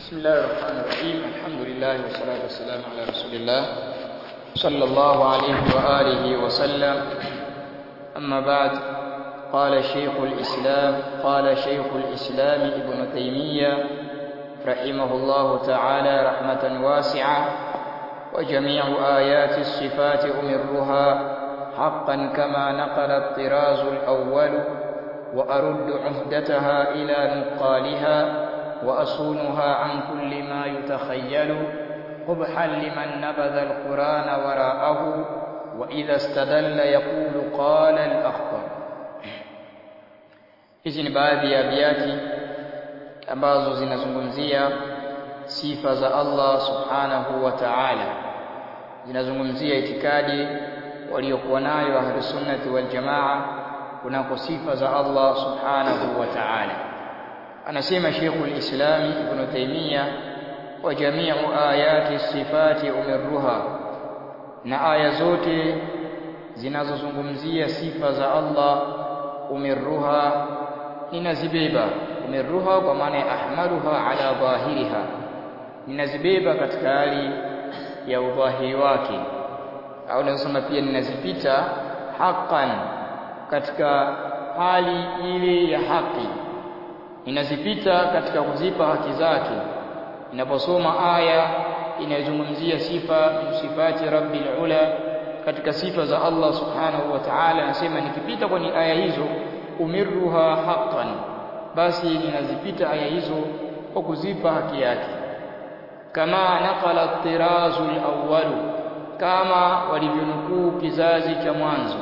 بسم الله الرحمن الرحيم الحمد لله والصلاة والسلام على رسول الله صلى الله عليه وآله وسلم أما بعد قال شيخ الإسلام قال شيخ الإسلام ابن تيمية رحمه الله تعالى رحمة واسعة وجميع آيات الصفات أمرها حقا كما نقل الطراز الأول وأرد عهدتها إلى نقالها وأصونها عن كل ما يتخيل قبحا لمن نبذ القرآن وراءه وإذا استدل يقول قال الأخطر hizi ni baadhi ya abiyati ambazo zinazungumzia sifa za Allah subhanahu wa ta'ala zinazungumzia itikadi waliokuwa nayo ahlus sunnati wal jamaa kunako sifa za Allah subhanahu wa ta'ala anasema Sheikhul Islam Ibn Taymiyyah wa jami'u ayati sifati umirruha na aya zote zinazozungumzia sifa za Allah umirruha ninazibeba umirruha kwa maana ya ahmaluha ala dhahiriha ninazibeba katika hali ya udhahiri wake au nasema pia ninazipita haqqan katika hali ile ya haki ninazipita katika kuzipa haki zake inaposoma aya inayozungumzia sifa sifati rabbil ula katika sifa za Allah subhanahu wa ta'ala anasema nikipita kwenye aya hizo umirruha haqqan basi ninazipita aya hizo kwa kuzipa haki yake kama naqala at-tirazu al-awwal kama walivyonukuu kizazi cha mwanzo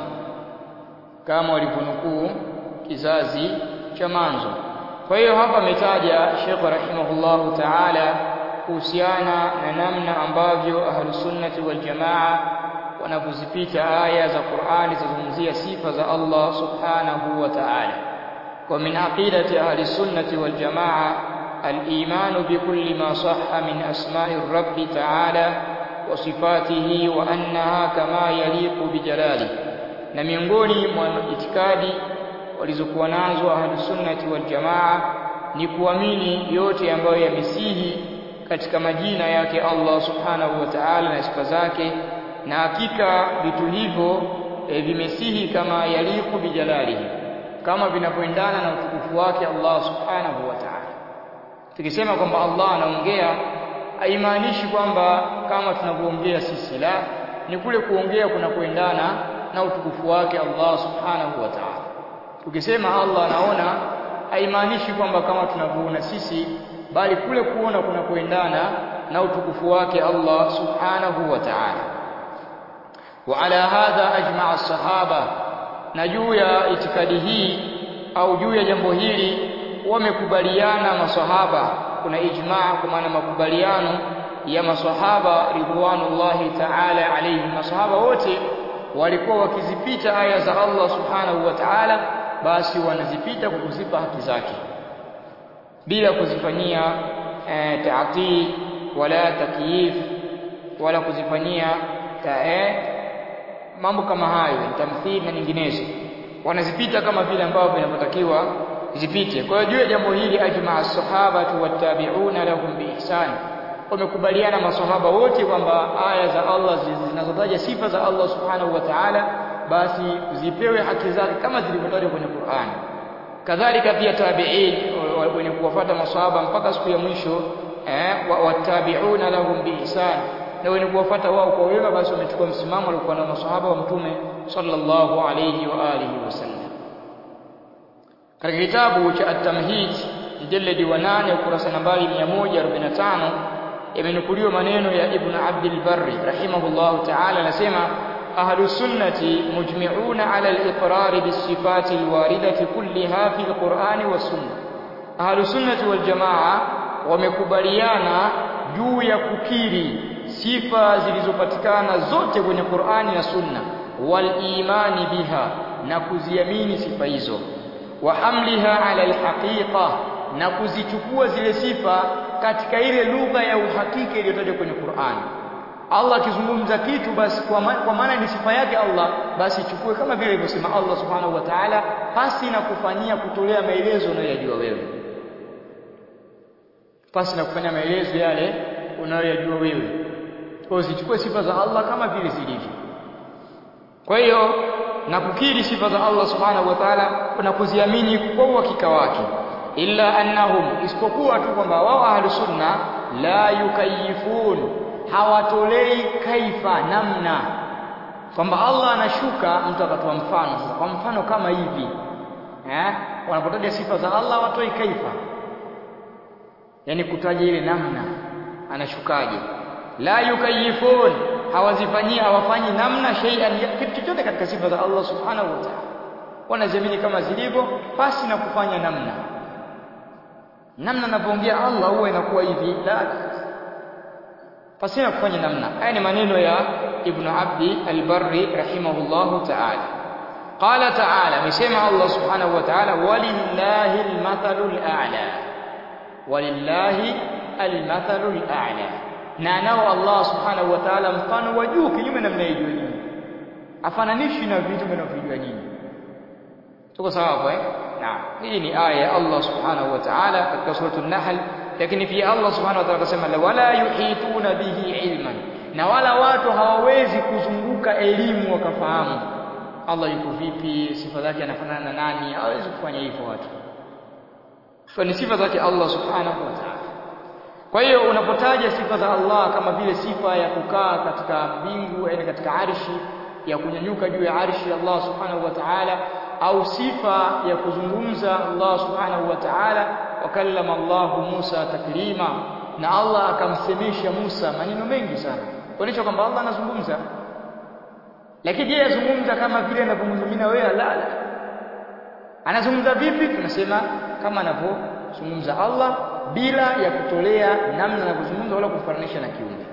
kama walivyonukuu kizazi cha mwanzo kwa hiyo hapa ametaja Sheikh rahimahullahu ta'ala kuhusiana na namna ambavyo ahlusunnati wal jamaa wanavyozipita aya za Qur'ani zizungumzia sifa za Allah subhanahu wa ta'ala kwa min aqidati ahlisunnati wal jamaa al-iman bikulli ma sahha min asma'i rabbi ta'ala wa sifatihi wa annaha kama yaliqu bijalali na miongoni mwa itikadi walizokuwa nazo ahlusunnati wal jamaa ni kuamini yote ambayo yamesihi katika majina yake Allah subhanahu wa ta'ala na sifa zake na hakika vitu hivyo e, vimesihi kama yaliku bijalalihi kama vinavyoendana na utukufu wake Allah subhanahu wa ta'ala tukisema kwamba Allah anaongea haimaanishi kwamba kama tunavyoongea sisi la ni kule kuongea kunakoendana na utukufu wake Allah subhanahu wa ta'ala ukisema Allah anaona haimaanishi kwamba kama tunavyoona sisi bali kule kuona kunakoendana na utukufu wake Allah subhanahu wa ta'ala وعلى هذا أجمع الصحابة na juu ya itikadi hii au juu ya jambo hili wamekubaliana maswahaba kuna ijmaa kwa maana makubaliano ya maswahaba ridwanullahi ta'ala alayhi maswahaba wote walikuwa wakizipita aya za Allah subhanahu wa ta'ala basi wanazipita kwa kuzipa haki zake bila kuzifanyia e, ta'til wala takyif wala kuzifanyia ta, e, mambo kama hayo tamthili na nyinginezo wanazipita kama vile ambavyo vinavyotakiwa zipite kwa hiyo juu ya jambo hili ajma as-sahaba wattabi'una lahum biihsan wamekubaliana maswahaba wote kwamba aya za Allah zinazotaja sifa za Allah subhanahu wa ta'ala basi zipewe haki zake kama zilivyotajwa kwenye Qur'an kadhalika pia tabi'in wenye kuwafuata maswahaba mpaka siku ya mwisho eh wattabi'una lahum biihsan na wenye kuwafuata wao kwa wema basi wamechukua msimamo aliokuwa na maswahaba wa mtume sallallahu alayhi wa alihi wasallam katika kitabu cha at-tamhid mjalladi wa 8 ukurasa nambari 145 yamenukuliwa maneno ya ibn Abdul Barri rahimahullahu ta'ala anasema ahlus sunnati mujmi'una ala al-iqrar bis-sifati al-waridati kulliha fi al-Qur'ani was-sunnah ahlus sunnati wal jamaa wamekubaliana juu ya kukiri sifa zilizopatikana zote kwenye Qur'ani na Sunna wal imani biha na kuziamini sifa hizo wa hamliha ala alhaqiqa na kuzichukua zile sifa katika ile lugha ya uhakika iliyotajwa kwenye Qur'ani Allah akizungumza kitu basi kwa, ma kwa maana ni sifa yake Allah basi chukue kama vile alivyosema Allah subhanahu wa ta'ala pasi na kufanyia kutolea maelezo unayojua wewe pasi na kufanya maelezo yale unayoyajua wewe kwa zichukue sifa za Allah kama vile zilivyo kwa hiyo na kukiri sifa za Allah subhanahu wa ta'ala na kuziamini kwa uhakika wake illa annahum isipokuwa tu kwamba wao ahlus sunna la yukayifun hawatolei kaifa namna kwamba Allah anashuka mtu akatoa mfano sasa kwa mfano kama hivi eh wanapotaja sifa za Allah watoi kaifa yani kutaja ile namna anashukaje la yukayifun hawazifanyii hawafanyi namna shay'an kitu chochote katika sifa za Allah subhanahu wa ta'ala wanaziamini kama zilivyo pasi na kufanya namna namna anapoongea Allah huwa inakuwa hivi la pasi na kufanya namna haya ni maneno ya Ibn Abdi al-Barri rahimahullahu ta'ala qala ta'ala amesema Allah subhanahu wa ta'ala walillahi al-mathalul a'la walillahi al-mathalul a'la na nao Allah subhanahu wa ta'ala mfano wa juu kinyume na mnayejua nyinyi afananishi na vitu mnavyojua nyinyi tuko sawa hapo eh naam hii ni aya ya Allah subhanahu wa ta'ala katika suratul nahl lakini pia Allah subhanahu wa ta'ala akasema wala yuhituna bihi ilman na wala watu hawawezi kuzunguka elimu wakafahamu Allah yuko vipi sifa zake anafanana na nani hawezi kufanya hivyo watu kwa ni sifa zake Allah subhanahu wa ta'ala kwa hiyo unapotaja sifa za Allah kama vile sifa ya kukaa katika mbingu yani katika arshi ya kunyanyuka juu ya arshi Allah subhanahu wa ta'ala au sifa ya kuzungumza Allah subhanahu wa ta'ala wakallama Allah Musa taklima na Allah akamsemesha Musa maneno mengi sana kuonyesha kwamba Allah anazungumza lakini je yazungumza kama vile anavyozungumza wewe la la anazungumza vipi tunasema kama anavyozungumza Allah bila ya kutolea namna anavyozungumza wala kufananisha na kiumbe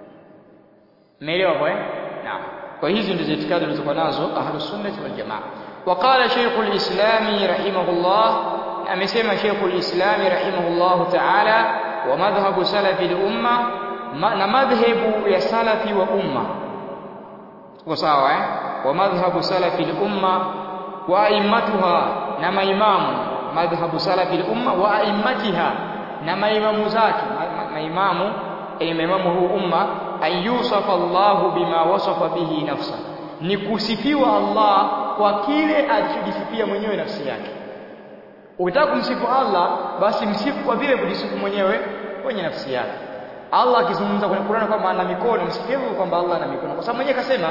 umeelewa kwa eh naam kwa hizi ndizo itikadi zilizokuwa nazo ahlus sunnah wal jamaa وقال شيخ الإسلام رحمه الله أمسما شيخ الإسلام رحمه الله تعالى ومذهب سلف الأمة مذهب يا سلف وأمة وساوى ومذهب سلف الأمة وأئمتها نما إمام مذهب سلف الأمة وأئمتها نما إمام ذاك ما إمام أي إمام هو أمة أن يوصف الله بما وصف به نفسه ni kusifiwa Allah kwa kile alichojisifia mwenyewe nafsi yake. Ukitaka kumsifu Allah basi msifu kwa vile kujisifu mwenyewe kwenye nafsi yake. Allah akizungumza kwenye Qur'an kwamba ana mikono, msifiwe kwamba Allah ana mikono. Kwa sababu mwenyewe kasema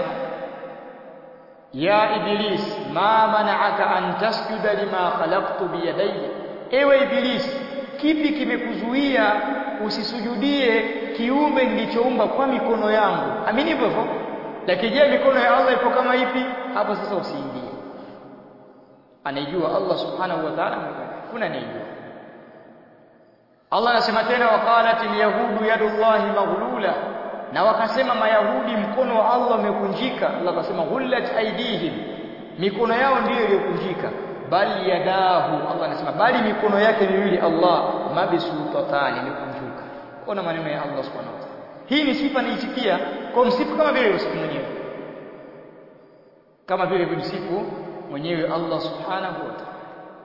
ya Iblis, ma mana'aka an tasjuda lima khalaqtu biyadayya. Ewe Iblis, kipi kimekuzuia usisujudie kiumbe nilichoumba kwa mikono yangu? Amini hivyo hivyo lakini je mikono ya Allah ipo kama ipi hapo sasa usiingie anaijua Allah subhanahu wa ta'ala kuna anijua Allah anasema tena waqalat alyahudu yadullahi maghlula na wakasema mayahudi mkono wa Allah umekunjika Allah akasema ghullat aidihim mikono yao ndiyo iliyokunjika bali yadahu Allah anasema bali mikono yake miwili Allah mabsutatani imekunjuka ona maneno ya Allah subhanahu wa ta'ala hii ni sifa niisikia kwa msifu kama vile usifu mwenyewe kama vile vimsifu mwenyewe Allah subhanahu wa ta'ala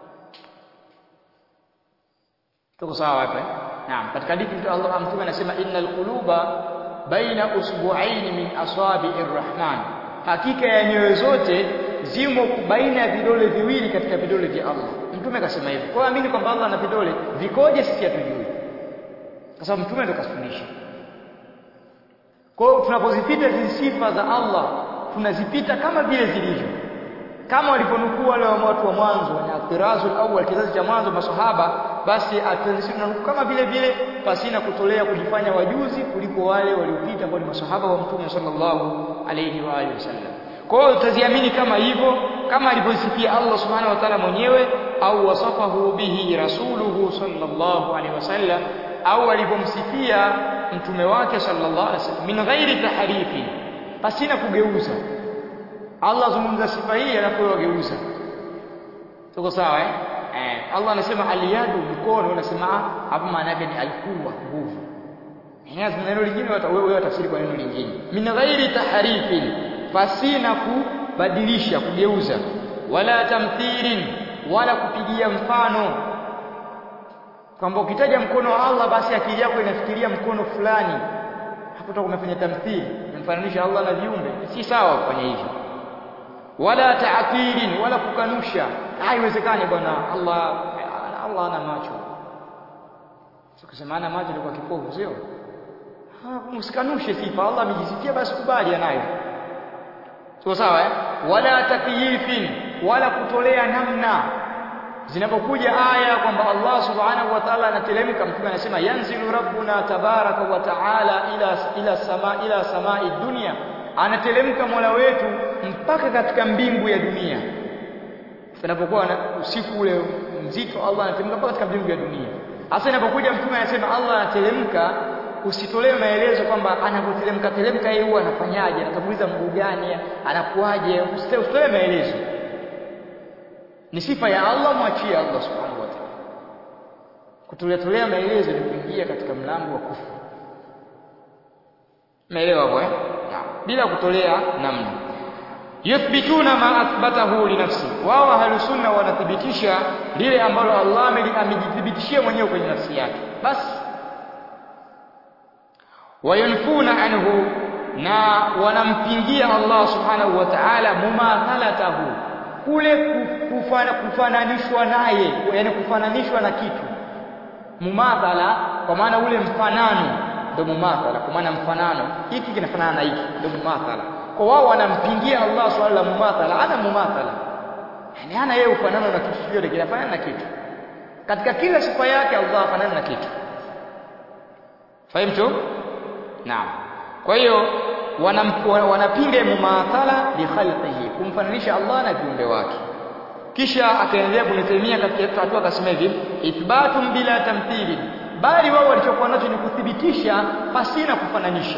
tuko sawa hapa naam katika hadithi Allah mtume anasema innal quluba baina usbu'aini min asabi'ir rahman hakika ya nyoyo zote zimo baina ya vidole viwili katika vidole vya Allah mtume akasema hivyo kwa amini kwamba Allah ana vidole vikoje sisi hatujui kwa sababu mtume ndo kasufundisha kwa hiyo tunapozipita hizi sifa za Allah tunazipita kama vile zilivyo kama waliponukuu wale watu wa mwanzo na atirazu awwal kizazi cha mwanzo masahaba basi atanukuu kama vile vile pasina kutolea kujifanya wajuzi kuliko wale waliopita ambao ni masahaba wa mtume sallallahu alayhi wa alihi wasallam kwa hiyo utaziamini kama hivyo kama alivyosifia Allah subhanahu wa ta'ala mwenyewe au wasafahu bihi rasuluhu sallallahu alayhi wasallam au alivyomsifia mtume wake sallallahu alaihi wasallam min ghairi tahrifi pasina kugeuza Allah zungumza sifa hii alafu wageuza tuko sawa eh eh Allah anasema aliyadu mkono unasema hapo maana yake ni alquwa nguvu Ingawa neno lingine wewe tafsiri kwa neno lingine min ghairi tahrifi pasina kubadilisha kugeuza wala tamthirin wala kupigia mfano kwamba ukitaja mkono wa Allah basi akili yako inafikiria mkono fulani hapo utakuwa umefanya tamthili umemfananisha Allah na viumbe si sawa kufanya hivyo wala ta'tilin wala kukanusha haiwezekani bwana Allah Allah ana macho sio kusema ana macho kwa kipofu sio msikanushe sifa Allah amejisifia basi kubali anayo sio sawa eh wala takyifin wala kutolea namna zinapokuja aya kwamba Allah subhanahu wa ta'ala anateremka mtume anasema yanzilu rabbuna tabaraka wa ta'ala ila ila sama ila samai dunya anateremka Mola wetu mpaka katika mbingu ya dunia tunapokuwa usiku ule mzito Allah anateremka mpaka katika mbingu ya dunia hasa inapokuja mtume anasema Allah anateremka usitolewe maelezo kwamba anapoteremka teremka yeye huwa anafanyaje anatanguliza mguu gani anakuaje usitolewe maelezo ni sifa ya Allah mwachie Allah subhanahu wa ta'ala kutolea maelezo ni kuingia katika mlango wa kufuru umeelewa hapo eh bila kutolea namna yuthbituna ma athbatahu li nafsi wao ahlusunna wanathibitisha lile ambalo Allah amejithibitishia mwenyewe kwenye nafsi yake basi wayanfuna anhu na wanampingia Allah subhanahu wa ta'ala mumathalatahu kule kufana, kufananishwa naye yani kufananishwa na kitu mumathala kwa maana ule mfanano ndio mumathala kwa maana mfanano hiki kinafanana na hiki ndio mumathala kwa wao wanampingia Allah swala la mumathala ana mumathala yani ana yeye ufanano na kitu chochote kinafanana na kitu katika kila sifa yake Allah afanana na kitu fahimu naam kwa hiyo wanapinga mumathala li khalqihi kumfananisha Allah na viumbe wake kisha akaendelea kunithemia katika hatua akasema hivi ithbatun bila tamthili bali wao walichokuwa nacho ni kuthibitisha pasina kufananisha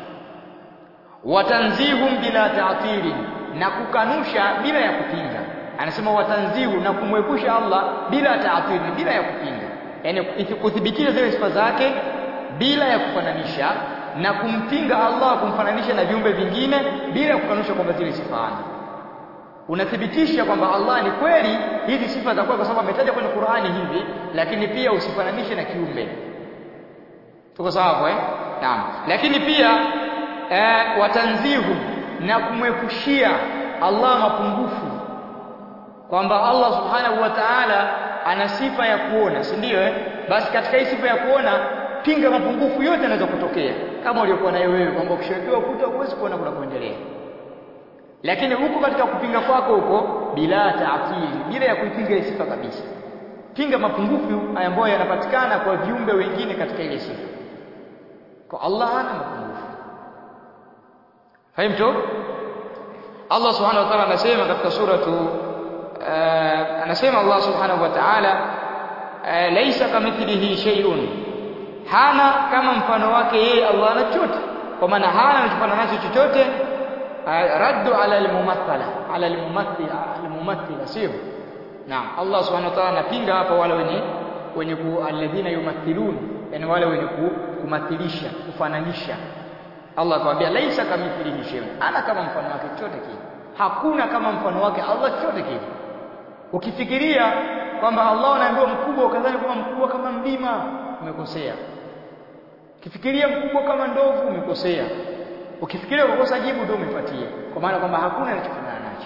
watanzihum bila ta'tili na kukanusha bila ya kupinga anasema watanzihu na kumwepusha Allah bila ta'tili bila ya kupinga yani kuthibitisha zile sifa zake bila ya kufananisha na kumpinga Allah kumfananisha na viumbe vingine bila kukanusha kwamba zile sifa ana unathibitisha kwamba Allah ni kweli hizi sifa za kwa sababu ametaja kwenye Qur'ani hivi lakini pia usifananishe na kiumbe tuko sawa eh naam lakini pia eh, watanzihu na kumwepushia Allah mapungufu kwamba Allah subhanahu wa ta'ala ana sifa ya kuona si ndio eh basi katika hii sifa ya kuona pinga mapungufu yote yanaweza kutokea kama uliokuwa nayo wewe kwamba ukishawekewa ukuta huwezi kuona kuna kuendelea lakini huko katika kupinga kwako huko bila taatili bila ya kuipinga ile sifa kabisa pinga mapungufu ambayo yanapatikana kwa viumbe wengine katika ile sifa kwa Allah hana mapungufu fahimtu Allah subhanahu wa ta'ala anasema katika suratu uh, anasema Allah subhanahu wa ta'ala uh, laysa kamithlihi shay'un hana kama mfano wake yeye Allah ana chochote kwa maana hana anachofanana nacho chochote raddu ala almumathala ala almumathil almumathila sio naam Allah subhanahu wa ta'ala anapinga hapa wale wenye wenye alladhina yumathilun yani wale wenye kumathilisha kufananisha Allah akamwambia laisa kamithlihi shay'un ana kama mfano wake chochote kile hakuna kama mfano wake Allah chochote kile ukifikiria kwamba Allah anaambiwa mkubwa ukadhani kama mkubwa kama mlima umekosea ukifikiria mkubwa kama ndovu umekosea ukifikiria ukokosa jibu ndio umepatia kwa maana kwamba hakuna anachofanana nacho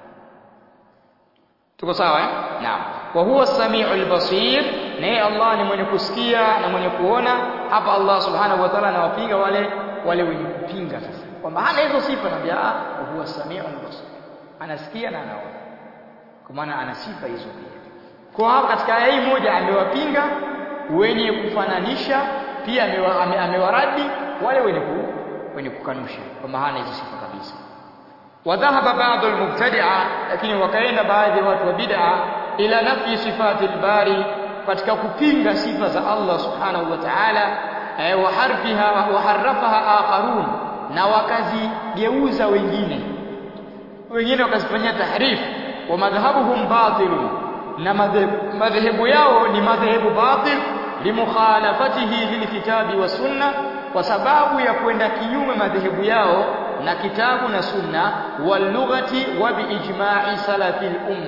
tuko sawa eh naam wa huwa samiul basir naye Allah ni mwenye kusikia na mwenye kuona hapa Allah subhanahu wa ta'ala anawapiga wale wale wenye kupinga sasa kwamba hana hizo sifa naambia ah huwa samiul basir anasikia na anaona kwa maana ana sifa hizo pia kwa hapa katika aya hii moja amewapinga wenye kufananisha pia amewaradi wale wenye ku, wenye kukanusha kwamba hana hizo sifa kabisa wadhahaba baadhi almubtadi'a lakini wakaenda baadhi ya watu wa bid'a ila nafi sifati albari katika kupinga sifa za Allah subhanahu wa ta'ala eh, wa harfiha wa harafaha akharun na wakazigeuza wengine wengine wakazifanyia tahrif wa madhhabuhum batilun na madhehebu yao ni madhehebu batil limukhalafatihi lilkitabi wa sunna kwa sababu ya kwenda kinyume madhehebu yao na kitabu na sunna walughati wa biijma'i salafil umma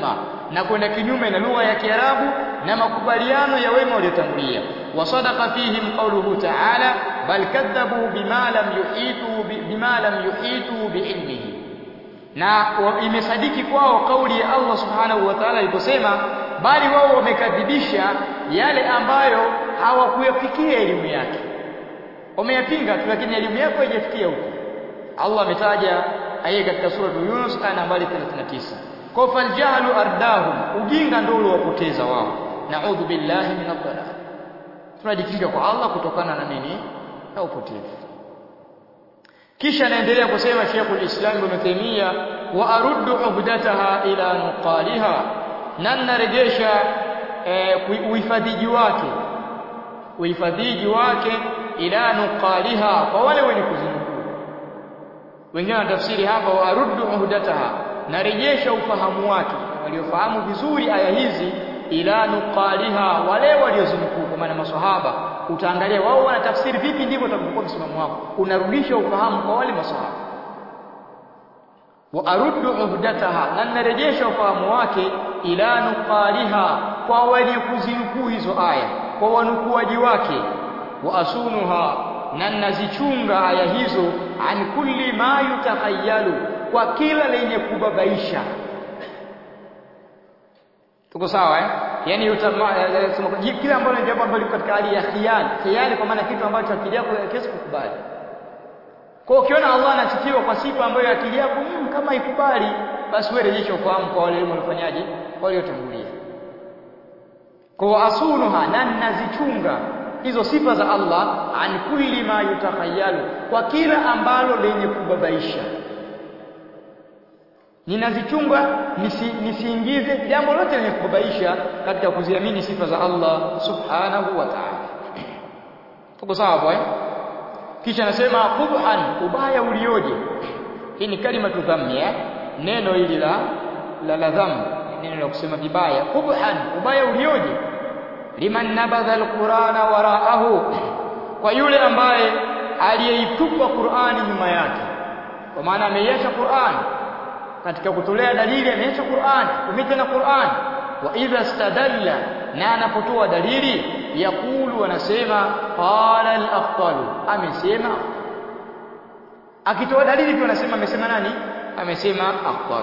na kwenda kinyume na lugha ya Kiarabu na makubaliano ya wema waliotangulia wasadaqa fihim qawluhu ta'ala bal kadhabu bima lam yuhitu bima lam yuhitu biilmihi na imesadiki kwao kauli ya Allah subhanahu wa ta'ala aliposema bali wao wamekadhibisha yale ambayo hawakuyafikia elimu yake wameyapinga tu lakini elimu yako haijafikia huko Allah ametaja aya katika sura Yunus aya nambari 39 kwa faljahlu ardahum ujinga ndio uliowapoteza wao naudhu billahi min adhalal tunajikinga kwa Allah kutokana na nini na upotevu kisha anaendelea kusema Sheikhul Islam Ibn Taymiyyah wa aruddu uhdataha ila nuqaliha na narejesha uhifadhiji wake uhifadhiji wake ila nuqaliha kwa wale wenye kuzinukuu wengine wanatafsiri hapa wa aruddu uhdataha narejesha ufahamu wake waliofahamu vizuri aya hizi ila nuqaliha wale waliozinukuu kwa maana maswahaba utaangalia wao wanatafsiri vipi ndivyo utakapokuwa msimamo wako unarudisha ufahamu kwa wale maswahaba wa aruddu uhdataha na narejesha ufahamu wake ila nuqaliha kwa wenye kuzinukuu hizo aya kwa wanukuaji wake wa asunuha na nazichunga aya hizo an kulli ma yutakhayalu kwa kila lenye kubabaisha tuko sawa eh yani kila ambalo ni jambo ambalo liko katika hali ya khiyali khiyali kwa maana kitu ambacho akili yako haiwezi kukubali kwa ukiona Allah anasifiwa kwa sifa ambayo akili yako mm, kama ikubali basi wewe rejesha ufahamu kwa wale waliofanyaje waliotangulia kwa asunuha na nazichunga hizo sifa za Allah an kulli ma yutakhayalu kwa kila ambalo lenye kubabaisha ninazichunga nisi, nisiingize jambo lote lenye kubabaisha katika kuziamini sifa za Allah subhanahu wa ta'ala tuko sawa hapo eh kisha anasema qubhan ubaya ulioje hii ni kalima tu dhammi eh neno hili la la, la dhammi neno la kusema vibaya qubhan ubaya ulioje liman nabadha alqur'ana waraahu kwa yule ambaye aliyeitupa Qur'ani nyuma yake kwa maana ameiacha Qur'ani katika kutolea dalili ameacha Qur'an kumita na Qur'an wa idha stadalla na anapotoa dalili yakulu anasema qala al-afdalu amesema akitoa dalili tu anasema amesema nani amesema afdal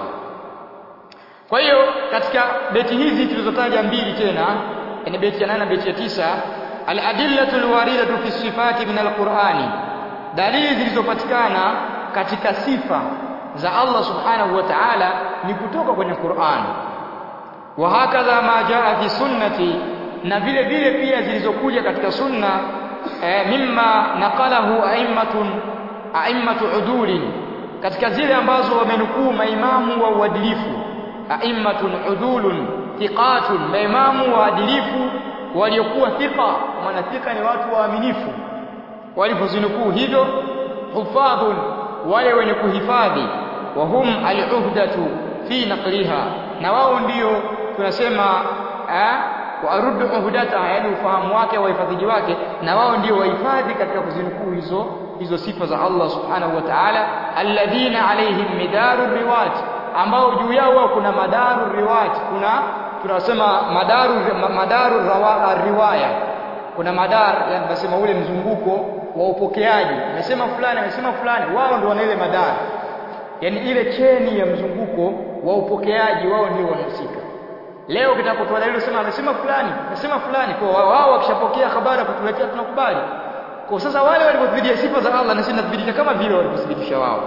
kwa hiyo katika beti hizi tulizotaja mbili tena ni beti ya 8 na beti ya tisa al-adillatu al-waridatu fi sifati min al-Qur'ani dalili zilizopatikana katika sifa za Allah subhanahu wa ta'ala ni kutoka kwenye Qur'an wa hakadha ma jaa fi sunnati na vile vile pia zilizokuja katika sunna e, mimma naqalahu a'immatun a'immatu udulin katika zile ambazo wamenukuu maimamu wa uadilifu a'immatun udulun thiqatun maimamu waadilifu waliokuwa thiqa maana thiqa ni watu waaminifu walipozinukuu hivyo hufadhun wale wenye kuhifadhi wa hum al-uhdatu fi naqliha na wao ndio tunasema eh, waaruddu uhdataha yani ufahamu wake wahifadhiji wake na wao ndio wahifadhi katika kuzinukuu hizo hizo sifa za Allah subhanahu wa ta'ala alladhina alaihim midaru riwat ambao juu yao kuna madaru riwat kuna tunasema madaru madaru rawa, riwaya kuna madar yani nasema ule mzunguko wa upokeaji amesema fulani amesema fulani wao ndio wana ile madar yani ile cheni ya mzunguko wa upokeaji wao ndio wanahusika leo kitapotoa dalili sema amesema fulani amesema fulani kwa wao wakishapokea habari kutuletea tunakubali kwa sasa wale walipothibitisha sifa za Allah na sisi tunathibitisha kama vile walipothibitisha wao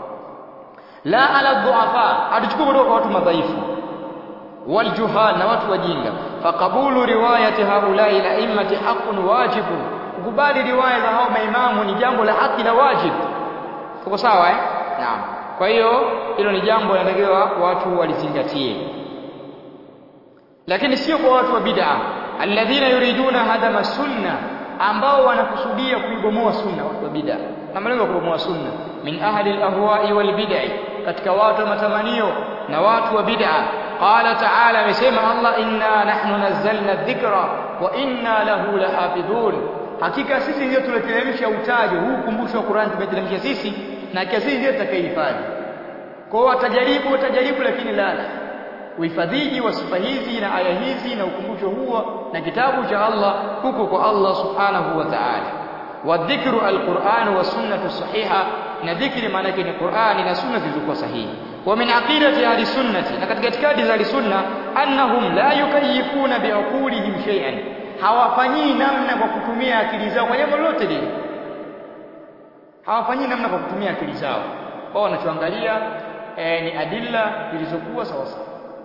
la ala dhuafa hatuchukui kutoka kwa watu madhaifu waljuhal na watu wajinga faqabulu riwayati haulai la immati haqqun wajibun kukubali riwaya za hao maimamu ni jambo la haki na wajib tuko sawa eh naam kwa hiyo hilo ni jambo linatakiwa watu walizingatie lakini sio kwa watu wa bid'a alladhina yuriduna hadama sunna ambao wanakusudia kuibomoa sunna watu wa bid'a na malengo ya kubomoa sunna min ahli al-ahwa'i wal bid'i katika watu wa matamanio na watu wa bid'a qala ta'ala amesema Allah inna nahnu nazzalna dhikra wa inna lahu lahafidhun hakika sisi ndio tuleteremsha utajo huu kumbusho wa Qur'an tumeteremsha sisi na hakika sisi ndio tutakayehifadhi kwa watajaribu watajaribu lakini la uhifadhiji wa sifa hizi na aya hizi na ukumbusho huo na kitabu cha Allah huko kwa Allah subhanahu wa ta'ala wadhikru alquran wa sunnatu sahiha na dhikri maana yake ni Qur'ani na sunna zilizokuwa sahihi wa min aqidati ahli sunnati na katika itikadi za ahli sunna annahum la yukayifuna biaqulihim shay'an hawafanyii namna kwa kutumia akili zao kwa jambo lolote lile hawafanyii namna kwa kutumia akili zao wao wanachoangalia eh, ni adilla zilizokuwa sawa sawa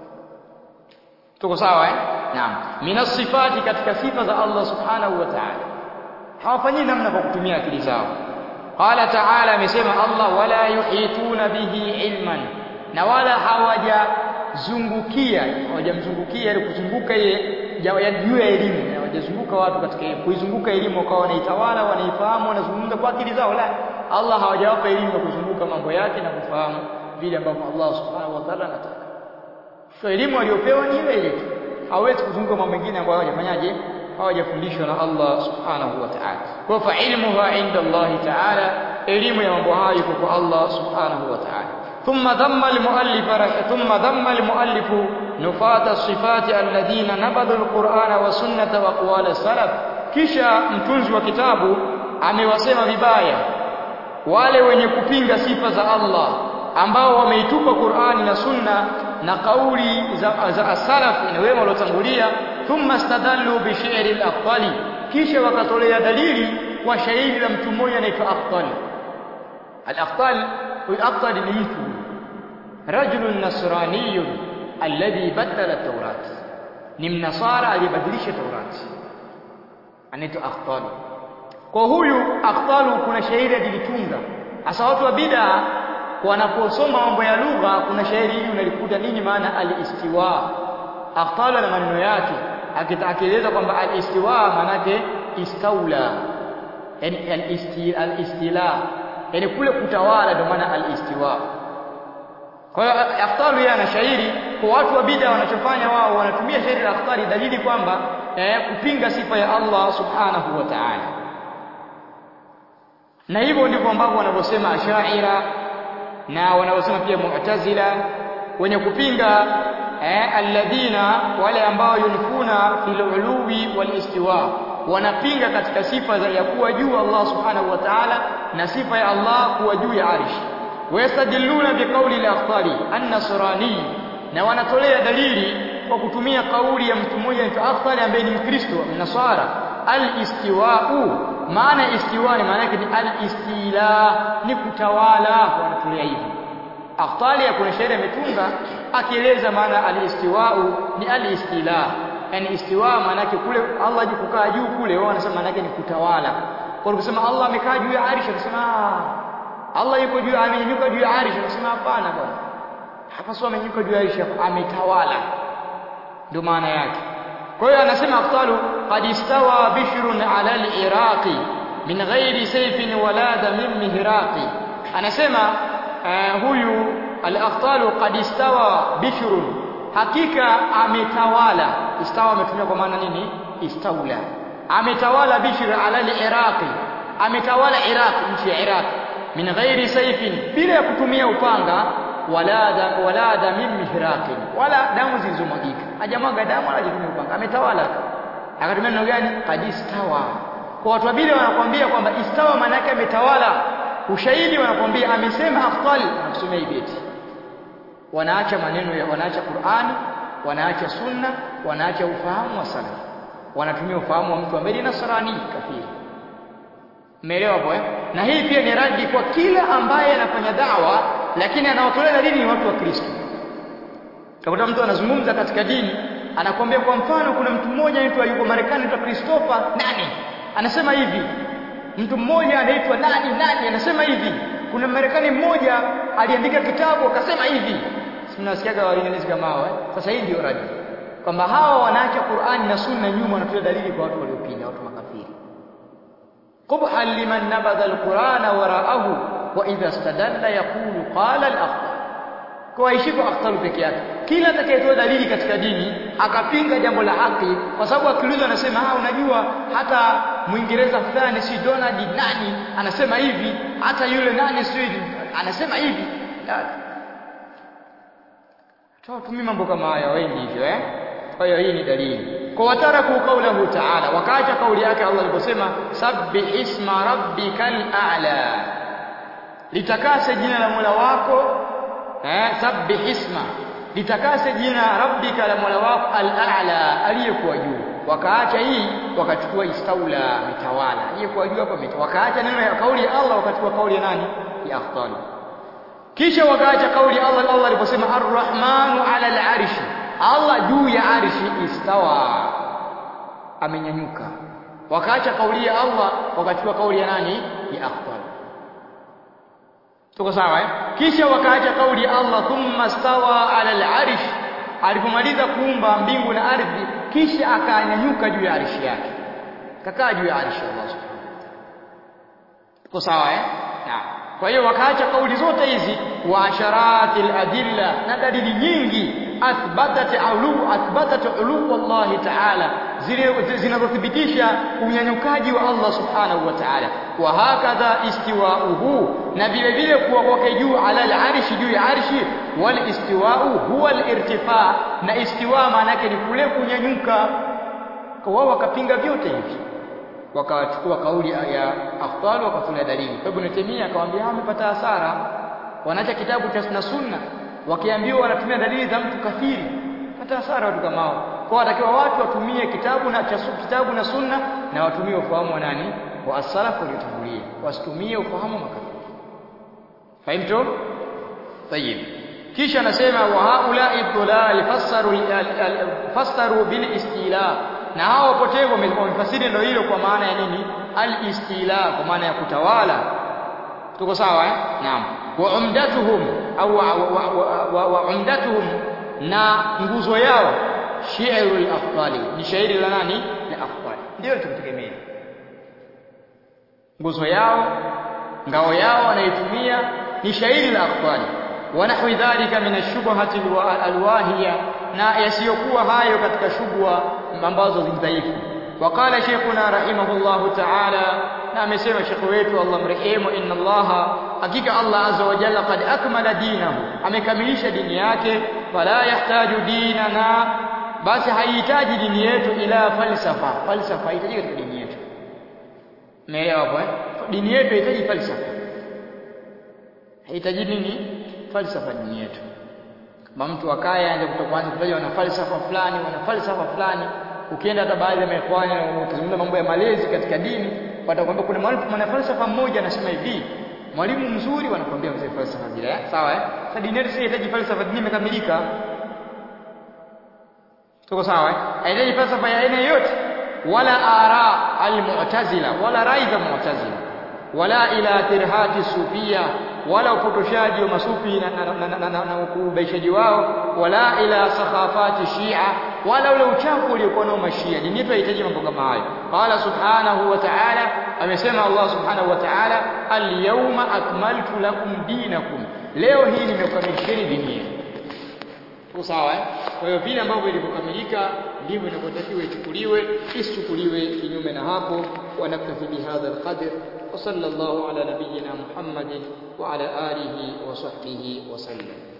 tuko sawa eh naam minas sifati katika sifa za Allah subhanahu wa ta'ala hawafanyii namna kwa kutumia akili zao qala ta'ala amesema Allah wala yuhituna bihi ilman na wala hawajazungukia hawajamzungukia ili kuzunguka yeye juu ya elimu hawajazunguka watu katika elimu kuizunguka elimu wakawa wanaitawala wanaifahamu wanazungumza kwa akili zao la Allah hawajawapa elimu ya kuzunguka mambo yake na kufahamu vile ambavyo Allah subhanahu wa ta'ala anataka so elimu aliyopewa ni ile ile tu hawezi kuzunguka mambo mengine ambayo hawajafanyaje hawajafundishwa na Allah subhanahu wa ta'ala kwa fa ilmuha inda Allah ta'ala elimu ya mambo hayo iko kwa Allah subhanahu wa ta'ala ثم ذم المؤلف ثم ذم المؤلف نفاة الصفات الذين نبذوا القرآن والسنة وأقوال السلف kisha mtunzi wa kitabu amewasema vibaya wale wenye kupinga sifa za Allah ambao wameitupa Qur'ani na Sunna na kauli za, za as-salaf na wema waliotangulia thumma stadallu bi shi'ri al-afdali kisha wakatolea dalili kwa shairi la mtu mmoja anaitwa Afdal al-afdal huyu afdal ni mtu rajulun nasraniyun alladhi badala at-taurat ni mnasara aliyebadilisha taurati anaitwa afdal kwa huyu afdalu kuna shairi alilitunga hasa watu wa bid'a wanaposoma mambo ya lugha kuna shairi hili unalikuta nini maana al-istiwa afdal na maneno yake akitakeleza kwamba al-istiwa maanake istaula yani al-istila yani kule kutawala ndio maana al-istiwa kwa hiyo afdalu yeye ana shairi kwa watu wa bid'a wanachofanya wao wanatumia shairi la afdali dalili kwamba eh, kupinga sifa ya Allah subhanahu wa ta'ala na hivyo ndivyo ambavyo wanavyosema ashaira na wanavyosema pia mu'tazila wenye kupinga eh, alladhina wale ambao yunfuna fil uluwi wal istiwa wanapinga katika sifa za ya kuwa juu Allah subhanahu wa ta'ala na sifa ya Allah kuwa juu ya arish wayastadilluna biqauli al-akhtari an-nasrani na wanatolea dalili kwa kutumia kauli ya mtu mmoja anaitwa Akhtari ambaye ni Mkristo mnasara al-istiwa'u maana istiwa ni maana yake ni al-istila ni kutawala wanatolea hivyo Akhtari kuna shairi ametunga akieleza maana al-istiwa'u ni al-istila yani istiwa maana yake kule Allah juu kukaa juu kule wao wanasema maana yake ni kutawala kwa kusema Allah amekaa juu ya arish akasema Allah yuko juu amenyanyuka juu ya arish akasema hapana bwana hapa sio amenyanyuka juu ya arish ametawala ndio maana yake kwa hiyo anasema afdalu qad istawa bishrun ala al-iraqi min ghairi sayfin wala damin mihraqi anasema uh, huyu al-afdalu qad istawa bishrun hakika ametawala istawa ametumia kwa maana nini istaula ametawala bishr ala al-iraqi ametawala iraq nchi ya iraq min ghairi sayfin bila ya kutumia upanga wala da, wala damin mihraqin wala damu zilizomwagika hajamwaga damu wala hajatumia upanga ametawala akatumia neno gani qad istawa kwa watu wabili wanakuambia kwamba istawa maana yake ametawala ushahidi wanakuambia amesema afdal nakusomea hii beti wanaacha maneno ya wanaacha Qur'ani wanaacha sunna wanaacha ufahamu wa salaf wanatumia ufahamu wa mtu ambaye ni nasrani kafiri Umeelewa hapo eh? Na hii pia ni radi kwa kila ambaye anafanya dawa lakini anaotolea dalili ni watu wa Kristo. Utakuta mtu anazungumza katika dini, anakuambia kwa mfano kuna mtu mmoja anaitwa yuko Marekani anaitwa Christopher nani? Anasema hivi. Mtu mmoja anaitwa nani nani anasema hivi. Kuna Marekani mmoja aliandika kitabu akasema hivi. Mnasikiaga walinganizi kama hao eh? Sasa hii ndio radi. Kwamba hawa wanaacha Qur'ani na Sunna nyuma wanatoa dalili kwa watu waliopinga, watu makafiri. قبحا لمن نبذ القرآن وراءه وإذا استدل يقول قال الأخطر kwa ishiko akhtaru peke yake kila atakayetoa dalili katika dini akapinga jambo la haki kwa sababu akiulizwa anasema ah unajua hata mwingereza fulani si Donald nani anasema hivi hata yule nani si anasema hivi tuwatumii mambo kama haya wengi hivyo eh kwa hiyo hii ni dalili kwa wataraku qaulahu ta'ala wakaacha kauli yake Allah aliposema sabbih isma rabbikal a'la litakase jina la Mola wako eh sabbih isma litakase jina rabbika la Mola wako al-a'la aliyekuwa juu wakaacha hii wakachukua istaula mitawala aliyekuwa juu hapo wakaacha neno ya kauli ya Allah wakachukua kauli ya nani ya afdali kisha wakaacha kauli ya Allah Allah aliposema ar-rahmanu 'ala al-'arshi Allah juu ya arshi istawa amenyanyuka wakaacha kauli ya Allah wakachukua kauli ya nani ya afdal tuko sawa eh kisha wakaacha kauli ya Allah thumma stawa ala al-arsh alipomaliza kuumba mbingu na ardhi kisha akanyanyuka juu ya arshi yake kakaa juu ya arshi Allah subhanahu wa ta'ala tuko sawa eh naam kwa hiyo wakaacha kauli zote hizi wa asharatil adilla na dalili nyingi athbatat ulu athbatat ulu Allah ta'ala zile zinazothibitisha unyanyukaji wa Allah subhanahu wa ta'ala wa hakadha istiwa'uhu na vile vile kuwa kwake juu ala al-arshi juu ya arshi wal istiwa'u huwa al-irtifa na istiwa maana yake ni kule kunyanyuka kwa wao wakapinga vyote hivi wakachukua kauli ya afdal wakatolea dalili kwa Ibn Taymiyyah akamwambia amepata hasara wanaacha kitabu cha na sunna wakiambiwa wanatumia dalili za mtu kafiri pata hasara watu kama hao kwa watakiwa watu watumie kitabu na cha kitabu na sunna na watumie ufahamu wa nani wa as-salaf waliotangulia wasitumie ufahamu makafiri fahimtu tayib kisha anasema wa haula idlal fassaru fassaru bil istila na hao wapotevu wamefasiri ndio hilo kwa maana ya nini al-istila kwa maana ya kutawala tuko sawa eh naam wa umdatuhum au wa umdatuhum na nguzo yao shi'rul afdali ni shairi la nani la afdali ndio tukutegemea nguzo yao ngao yao wanaitumia ni shairi la afdali wa nahwi dhalika min ash-shubhati al-wahiya na yasiyokuwa hayo katika shubha ambazo ni dhaifu waqala sheikhuna rahimahullahu ta'ala na amesema shekhu wetu Allah mrehemu inna Allah hakika Allah azza wa jalla qad akmala dinahu amekamilisha dini yake fala yahtaju dinana basi haihitaji dini yetu ila falsafa falsafa haihitaji katika dini yetu umeelewa hapo eh dini yetu haihitaji falsafa haihitaji nini falsafa dini yetu kama mtu akaye aanze kutokuanza kutaja wana falsafa fulani wana falsafa fulani ukienda hata baadhi ya maikhwani ukizungumza mambo ya malezi katika dini watakwambia kuna mwalimu mwana falsafa mmoja anasema hivi mwalimu mzuri wanakuambia mzee falsafa bila eh sawa eh sasa dini yetu inahitaji falsafa dini imekamilika tuko sawa eh haihitaji falsafa ya aina yoyote wala ara almu'tazila wala rai za mu'tazila wala ila tirhati sufia wala upotoshaji wa masufi na ukubaishaji wao wala ila sakhafati shia wala ule uchafu uliokuwa nao mashia dini yetu haihitaji mambo kama hayo qala subhanahu wa ta'ala amesema Allah subhanahu wa ta'ala al-yawma akmaltu lakum dinakum leo hii nimekamilisheni dini yenu sawa eh kwa hiyo vile ambavyo ilivyokamilika ndivyo inavyotakiwa ichukuliwe isichukuliwe kinyume na hapo wa naktafi bihadha alqadr wa sallallahu ala nabiyyina muhammadin wa ala alihi wa sahbihi wa sallam